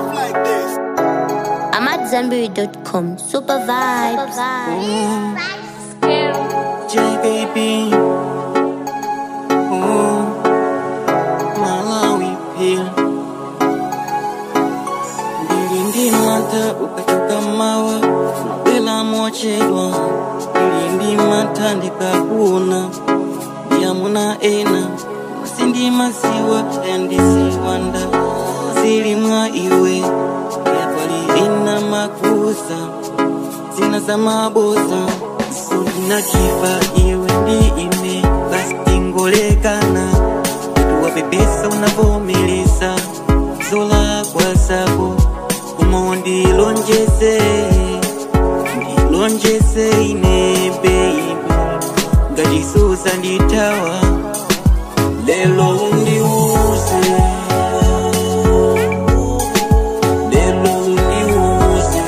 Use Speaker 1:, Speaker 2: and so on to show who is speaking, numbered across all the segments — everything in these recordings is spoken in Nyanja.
Speaker 1: I'm at Zenberry.com. Super vibes.
Speaker 2: J baby. Oh, Malawi pia. Ndilindi mata ukatoka mawa bila mochedwa. Ndilindi mata ndikakuona yamuna ena masindi masiwa endisiwanda zili mwa iwe yapali ina makusa zina za maboza ulina kifa iwe ndi ine basi tingolekana tuwapepesa unavomeleza zola kwa zako umo ndilonjeze ndilonjeze ine baby ngatizuza nditawa lelo undiuze lelo undiuze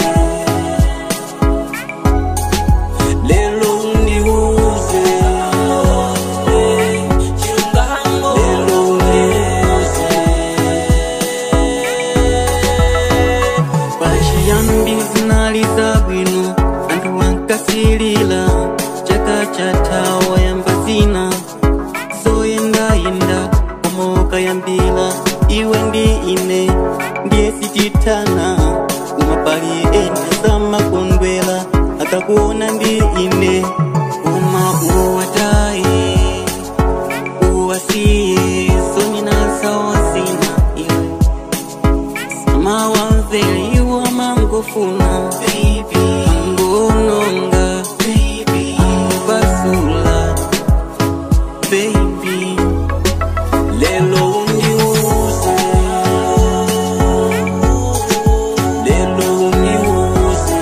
Speaker 2: lelo undiuze chilungango lelo undiuze pachiyambi zinali zabwino anthu ankasilila chaka chathawa yamba zina zoyendayenda omoka yambila iwe ndi ine ndiye sitithana umapali ena zamakondwela akakuona ndi ine uma uwataye uwasiye sonina sawasina iwe samawamveli wamangofuna angononga angopasula baby lelo undiuze lelo undiuze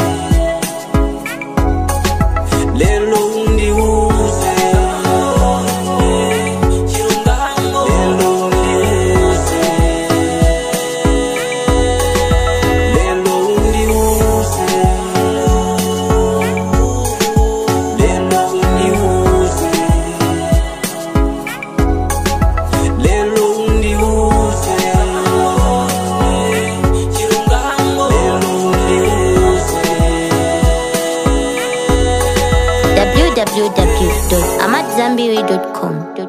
Speaker 2: lelo undiuze chilungango lelo undiuze lelo undiuze lelo undiuze lelo undiuze chilungango lelo undiuze
Speaker 1: www.amatzambiri.com.